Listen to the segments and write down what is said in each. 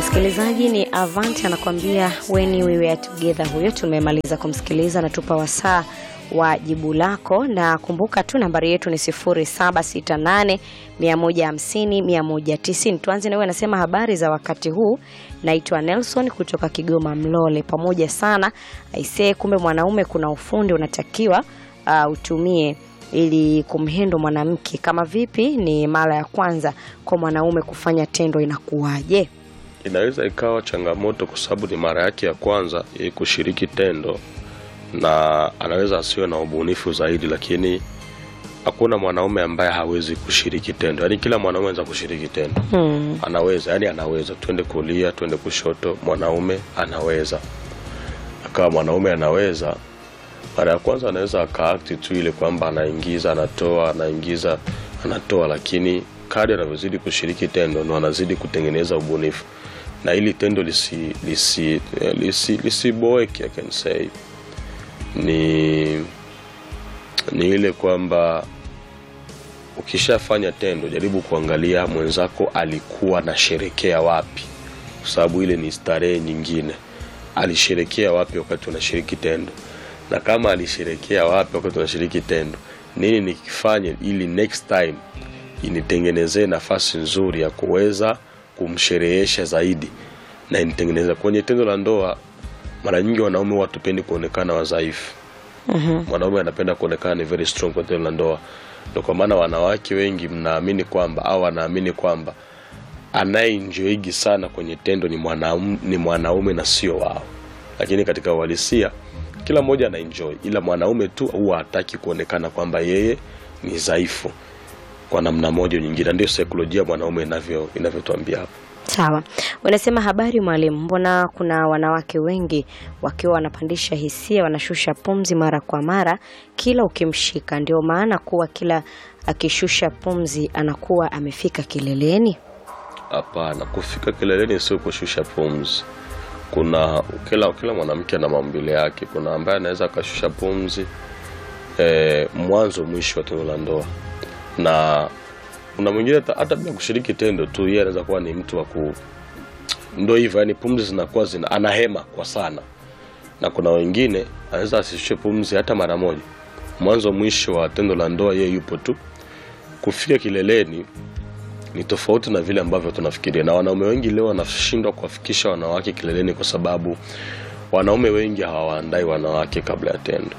Msikilizaji ni Avant anakuambia when we were together. Huyo tumemaliza kumsikiliza, natupa wasaa wa jibu lako, na kumbuka tu nambari yetu ni 0768 150 190. Tuanze na wewe, anasema habari za wakati huu, naitwa Nelson kutoka Kigoma Mlole. Pamoja sana aisee, kumbe mwanaume kuna ufundi unatakiwa uh, utumie ili kumhendo mwanamke. Kama vipi? Ni mara ya kwanza kwa mwanaume kufanya tendo, inakuwaje? Inaweza ikawa changamoto kwa sababu ni mara yake ya kwanza yeye kushiriki tendo, na anaweza asiwe na ubunifu zaidi, lakini hakuna mwanaume ambaye hawezi kushiriki tendo. Yaani kila mwanaume anaweza kushiriki tendo Hmm. anaweza, yani anaweza, twende kulia, twende kushoto, mwanaume anaweza. Akawa mwanaume anaweza, mara ya kwanza anaweza akaakti tu ile kwamba anaingiza, anatoa, anaingiza, anatoa, lakini kadri anavyozidi kushiriki tendo ndo anazidi kutengeneza ubunifu, na ili tendo lisi lisi eh, lisi lisiboeke, I can say ni ni ile kwamba ukishafanya tendo jaribu kuangalia mwenzako alikuwa anasherekea wapi, kwa sababu ile ni starehe nyingine. Alisherekea wapi wakati unashiriki tendo, na kama alisherekea wapi wakati unashiriki tendo, nini nikifanye ili next time initengenezee nafasi nzuri ya kuweza kumsherehesha zaidi na initengeneza kwenye tendo la ndoa. Mara nyingi wanaume huwa hatupendi kuonekana wadhaifu mwanaume anapenda kuonekana ni very strong kwa tendo la ndoa. Ndio kwa maana wanawake wengi mnaamini kwamba au wanaamini kwamba anayeenjoyigi sana kwenye tendo ni mwanaume, ni mwanaume na sio wao, lakini katika uhalisia kila mmoja anaenjoy, ila mwanaume tu huwa hataki kuonekana kwamba yeye ni dhaifu kwa namna moja au nyingine. Ndio saikolojia mwanaume inavyo inavyotuambia hapo. Sawa, unasema habari mwalimu, mbona kuna wanawake wengi wakiwa wanapandisha hisia, wanashusha pumzi mara kwa mara kila ukimshika, ndio maana kuwa kila akishusha pumzi anakuwa amefika kileleni? Hapana, kufika kileleni sio kushusha pumzi. Kuna kila kila mwanamke ana maumbile yake. Kuna ambaye anaweza akashusha pumzi eh, mwanzo mwisho wa tendo la ndoa, na kuna mwingine hata- hata bila kushiriki tendo tu, yeye anaweza kuwa ni mtu wa ku ndo hivyo, yani pumzi zinakuwa zina anahema kwa sana, na kuna wengine anaweza asishushe pumzi hata mara moja, mwanzo mwisho wa tendo la ndoa, yeye yupo tu. Kufika kileleni ni tofauti na vile ambavyo tunafikiria, na wanaume wengi leo wanashindwa kuwafikisha wanawake kileleni kwa sababu wanaume wengi hawawaandai wanawake kabla ya tendo.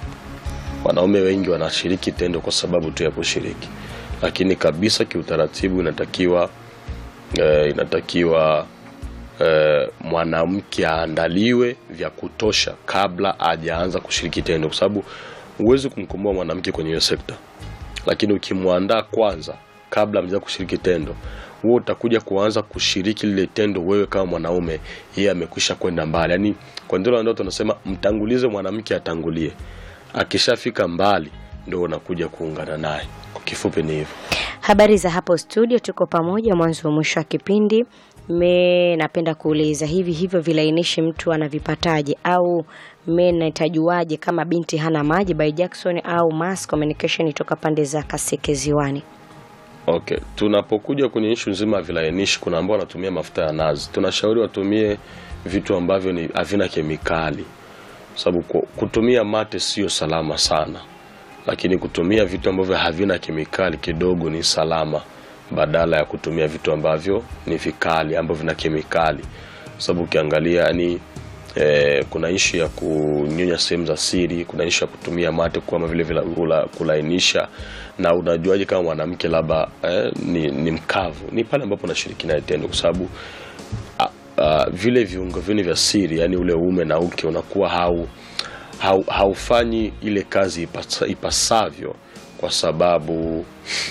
Wanaume wengi wanashiriki tendo kwa sababu tu ya kushiriki, lakini kabisa kiutaratibu inatakiwa eh, inatakiwa eh, mwanamke aandaliwe vya kutosha kabla hajaanza kushiriki tendo, kwa sababu huwezi kumkomboa mwanamke kwenye hiyo sekta lakini ukimwandaa kwanza kabla mja kushiriki tendo, wewe utakuja kuanza kushiriki lile tendo wewe kama mwanaume, yeye amekwisha kwenda mbali. Yani kwa ndio la ndoa tunasema mtangulize mwanamke atangulie, akishafika mbali ndio unakuja kuungana naye. Kwa kifupi ni hivyo. Habari za hapo studio, tuko pamoja mwanzo wa mwisho wa kipindi. Me napenda kuuliza hivi hivyo vilainishi mtu anavipataje, au me nitajuaje kama binti hana maji? By Jackson au Mass Communication itoka pande za Kaseke Ziwani. Okay, tunapokuja kwenye ishu nzima ya vilainishi, kuna ambao wanatumia mafuta ya nazi. Tunashauri watumie vitu ambavyo ni havina kemikali, sababu ku- kutumia mate sio salama sana, lakini kutumia vitu ambavyo havina kemikali kidogo ni salama, badala ya kutumia vitu ambavyo ni vikali ambavyo vina kemikali, sababu ukiangalia yani Eh, kuna ishu ya kunyonya sehemu za siri, kuna ishu ya kutumia mate kama vile vile kula, kulainisha. Na unajuaje kama mwanamke labda eh, ni, ni mkavu? Ni pale ambapo unashiriki naye tendo, kwa sababu a- a, vile viungo vyenu vya siri, yani ule uume na uke unakuwa hau, hau, haufanyi ile kazi ipasa, ipasavyo kwa sababu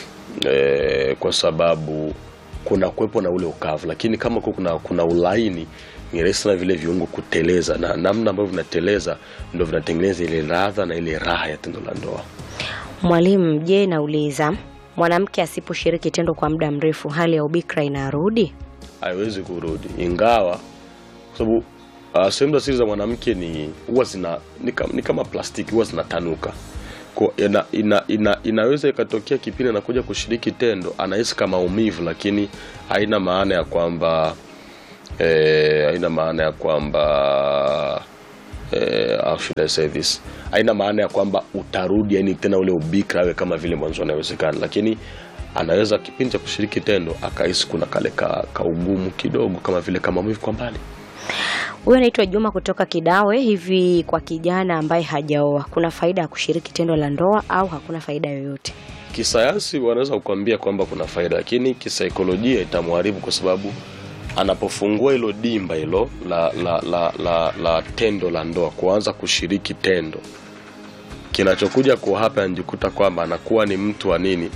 eh, kwa sababu kuna kuwepo na ule ukavu, lakini kama ku- kuna, kuna ulaini ni rahisi sana vile viungo kuteleza, na namna ambavyo vinateleza ndo vinatengeneza ile ladha na ile raha ya tendo la ndoa. Mwalimu, je, nauliza mwanamke asiposhiriki tendo kwa muda mrefu hali ya ubikra inarudi? haiwezi kurudi, ingawa kwa sababu uh, sehemu za siri za mwanamke ni huwa zina ni kama, ni kama plastiki huwa zinatanuka Kwa- ina, ina, ina, inaweza ikatokea kipindi anakuja kushiriki tendo anahisi kama maumivu, lakini haina maana ya kwamba eh, haina maana ya kwamba eh, how should I say this, haina maana ya kwamba utarudi yani tena ule ubikra awe kama vile mwanzo anawezekana, lakini anaweza kipindi cha kushiriki tendo akahisi kuna kale ka, ka ugumu kidogo, kama vile kama mwivu kwa mbali. Huyu anaitwa Juma kutoka Kidawe. Hivi kwa kijana ambaye hajaoa, kuna faida ya kushiriki tendo la ndoa au hakuna faida yoyote? Kisayansi wanaweza kukwambia kwamba kuna faida, lakini kisaikolojia itamharibu kwa sababu anapofungua hilo dimba hilo la, la, la, la, la tendo la ndoa, kuanza kushiriki tendo, kinachokuja kwa hapa anajikuta kwamba anakuwa ni mtu wa nini,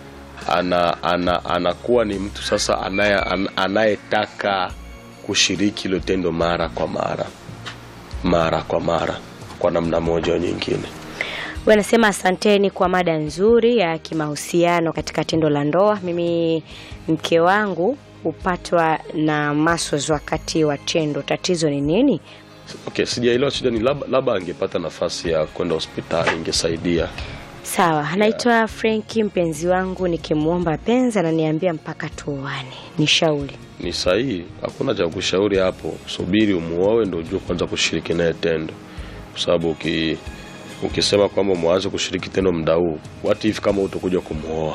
ana, ana, anakuwa ni mtu sasa anaye, an- anayetaka kushiriki hilo tendo mara kwa mara mara kwa mara kwa namna moja au nyingine. Huyu anasema asanteni kwa mada nzuri ya kimahusiano katika tendo la ndoa. Mimi mke wangu hupatwa na maswaz wakati wa tendo, tatizo ni nini? Okay, sijaelewa shida ni labda labda angepata nafasi ya kwenda hospitali ingesaidia. Sawa, anaitwa Frenki. Mpenzi wangu nikimwomba penzi ananiambia mpaka tuoane, ni shauri Ni sahihi, hakuna cha kushauri hapo. Subiri umuoe ndio ujue kwanza kushiriki naye tendo, kwa sababu uki, ukisema kwamba mwanze kushiriki tendo muda huu, what if kama utakuja kumuoa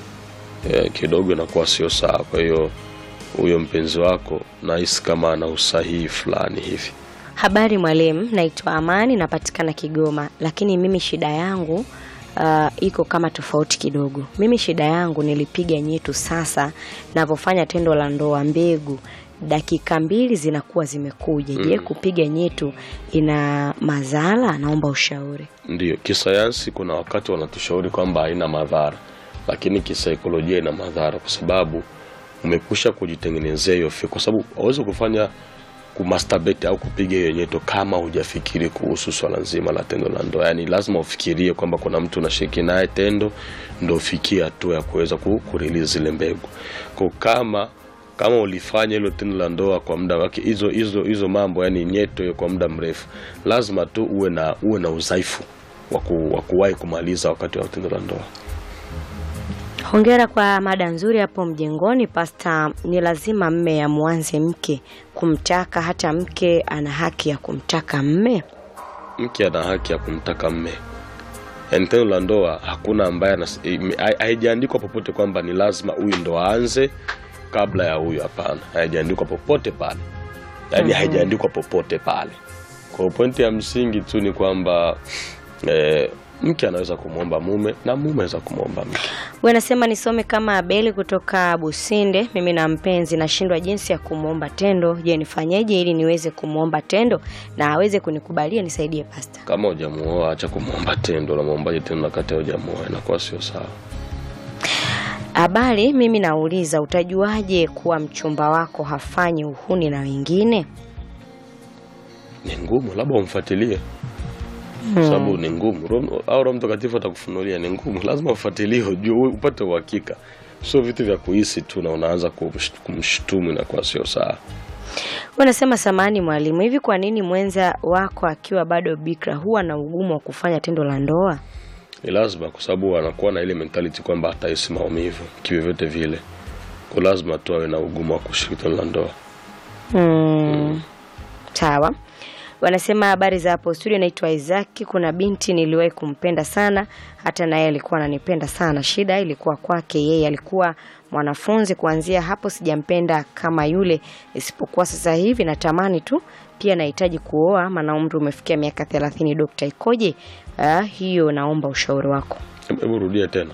e, kidogo inakuwa sio sawa. Kwa hiyo huyo mpenzi wako nahisi kama ana usahihi fulani hivi. Habari mwalimu, naitwa Amani, napatikana Kigoma, lakini mimi shida yangu uh, iko kama tofauti kidogo. Mimi shida yangu nilipiga nyetu, sasa navyofanya tendo la ndoa, mbegu dakika mbili zinakuwa zimekuja. Je, kupiga nyetu ina madhara? Naomba ushauri. Ndio, kisayansi kuna wakati wanatushauri kwamba haina madhara, lakini kisaikolojia ina madhara, kwa sababu umekwisha kujitengenezea hiyo fikra, kwa sababu hauwezi kufanya kumasturbate au kupiga hiyo nyeto kama hujafikiri kuhusu swala nzima la tendo la ndoa. Yani lazima ufikirie kwamba kuna mtu unashiriki naye tendo, ndo ufikie hatua ya kuweza ku- kurelease zile mbegu. Kwa kama kama ulifanya hilo tendo la ndoa kwa muda wake, hizo hizo hizo mambo, yani nyeto hiyo kwa muda mrefu, lazima tu uwe na uwe na udhaifu wa ku- wa kuwahi kumaliza wakati wa tendo la ndoa. Hongera kwa mada nzuri hapo mjengoni. Pasta, ni lazima mme amwanze mke kumtaka, hata mke ana haki ya kumtaka mme? mke ana haki ya kumtaka mme. Yaani tendo la ndoa hakuna ambaye anas- ime- hai- haijaandikwa popote kwamba ni lazima huyu ndo aanze kabla ya huyu. Hapana, haijaandikwa popote pale, yaani haijaandikwa popote pale. Kwa pointi ya msingi tu ni kwamba eh, mke anaweza kumwomba mume na mume anaweza kumwomba mke. Wewe nasema nisome kama Abeli kutoka Businde. Mimi na mpenzi nashindwa jinsi ya kumwomba tendo. Je, nifanyeje ili niweze kumwomba tendo na aweze kunikubalia? Nisaidie pasta. Kama hujamuoa acha kumwomba tendo, unamwombaje tendo wakati hujamuoa? Inakuwa sio sawa. Habari, mimi nauliza, utajuaje kuwa mchumba wako hafanyi uhuni na wengine? ni ngumu, labda umfuatilie kwa sababu ni ngumu. Roho- au Roho Mtakatifu atakufunulia ni ngumu, lazima ufuatilie, ujue, upate uhakika, sio vitu vya kuhisi tu na unaanza kumsh- kumshtumu, inakuwa sio sawa. Unasema samani mwalimu, hivi kwa nini mwenza wako akiwa bado bikra huwa na ugumu wa kufanya tendo la ndoa? Ni lazima, kwa sababu anakuwa na ile mentality kwamba atahisi maumivu kivyovyote vile, kwa lazima tu awe na ugumu wa kushiriki tendo la ndoa. Mm. Sawa. Wanasema habari za hapo studio, naitwa Isaki. Kuna binti niliwahi kumpenda sana, hata naye alikuwa ananipenda sana. Shida ilikuwa kwake yeye, alikuwa mwanafunzi. Kuanzia hapo sijampenda kama yule, isipokuwa sasa hivi natamani tu pia nahitaji kuoa, maana umri umefikia miaka thelathini. Dokta, ikoje ah, hiyo? Naomba ushauri wako. Hebu rudia tena,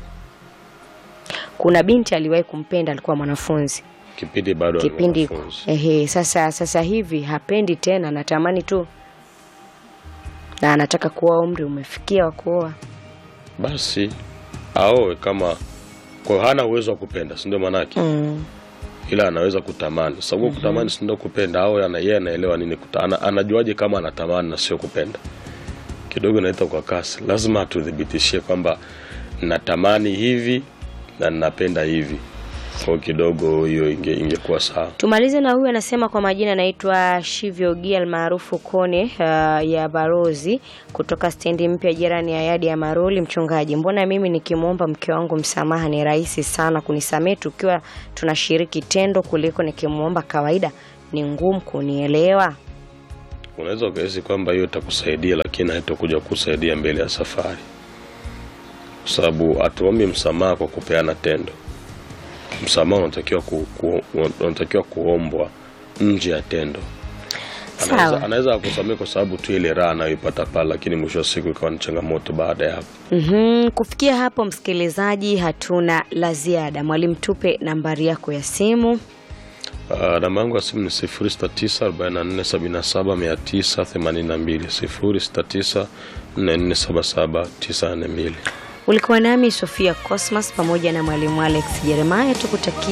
Kuna binti aliwahi kumpenda, alikuwa mwanafunzi kipindi bado ni kipindi mwanafunzi. ehe, sasa sasa hivi hapendi tena, natamani tu na anataka kuoa, umri umefikia wa kuoa. basi aoe kama kwa hana uwezo wa kupenda, si ndio maanake? Mm. ila anaweza kutamani. Sababu kutamani si ndio kupenda, au ana yeye anaelewa nini kuta, ana, anajuaje kama anatamani na sio kupenda? Kidogo naita kwa kasi, lazima tuthibitishie kwamba natamani hivi na ninapenda hivi. kwa kidogo hiyo inge, ingekuwa sawa. Tumalize na huyu anasema kwa majina anaitwa Shivyo Gia almaarufu Kone uh, ya Barozi kutoka stendi mpya jirani ya yadi ya Maroli. Mchungaji, mbona mimi nikimwomba mke wangu msamaha ni rahisi sana kunisamehe tukiwa tunashiriki tendo kuliko nikimwomba kawaida ni ngumu kunielewa? Unaweza ukahisi kwamba hiyo itakusaidia, lakini haitakuja kusaidia mbele ya safari, kwa sababu hatuombi msamaha kwa kupeana tendo. Msamaha unatakiwa ku, ku, unatakiwa kuombwa nje ya tendo. Anaweza, Sawa. anaweza akusamehe kwa sababu tu ile raha anayoipata pale, lakini mwisho wa siku ikawa ni changamoto baada ya hapo. Mhm, kufikia hapo msikilizaji, hatuna la ziada. Mwalimu, tupe nambari yako ya simu. Uh, namba yangu ya simu ni 0694779982 0694477942. Ulikuwa nami Sofia Cosmas pamoja na mwalimu Alex Jeremiah, tukutakia